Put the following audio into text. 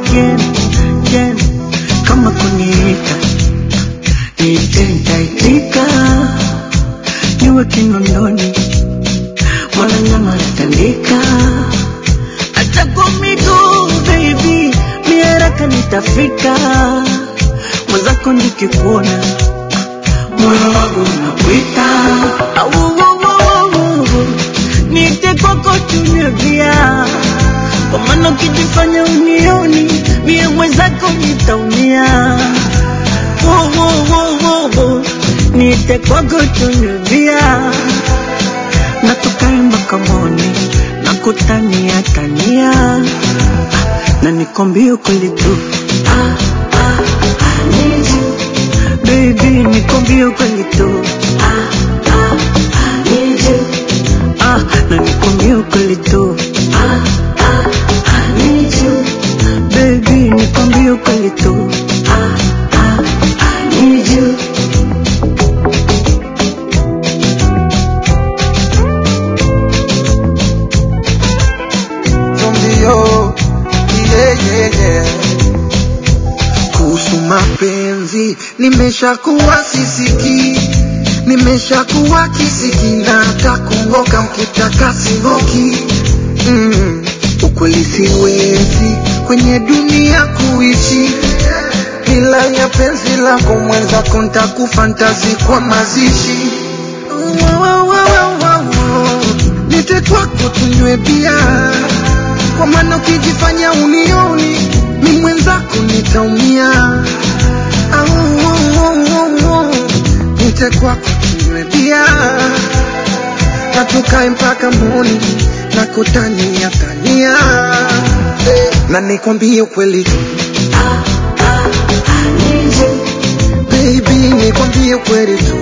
again, again. Kama kuniita niite, nitaitika, niwe kinondoni, mwana nyama natandika, hata kwa miguu baby, mi haraka nitafika, mwenzako nikikuona moyo wangu unakuita, au wo, wo, wo, wo. niite kwako tunywe bia kwa maana ukijifanya unioni mie mwenzako nitaumia. Wo, wo, wo, wo, wo. Niite kwako tunywe bia na tukae mpaka moni na kutania tania na nikwambie ukweli tu ah, ah, I need you. Baby, nikwambie ukweli tu ah, ah, I need you. Ah, na nikwambie ukweli tu ah, ah, I need you. Baby, nikwambie ukweli tu ah, ah, I need you. Zombio, yeah, yeah, yeah. Kuhusu mapenzi nimeshakuwa sisiki, nimeshakuwa kisiki na hata kungoka mkitaka singoki. Mm, ukweli siwezi kwenye dunia kuishi bila ya penzi lako mwenzako, ntakufantazi kwa mazishi Wa, wa, wa, wa, wa, wa. Nite kwako tunywe bia kwa maana ukijifanya unioni mi mwenzako nitaumia. Au, au, au, au, au. Nite kwako tunywe bia na tukae mpaka moni na kutania tania Eh, na nikwambie ukweli I need you. baby, nikwambie ukweli tu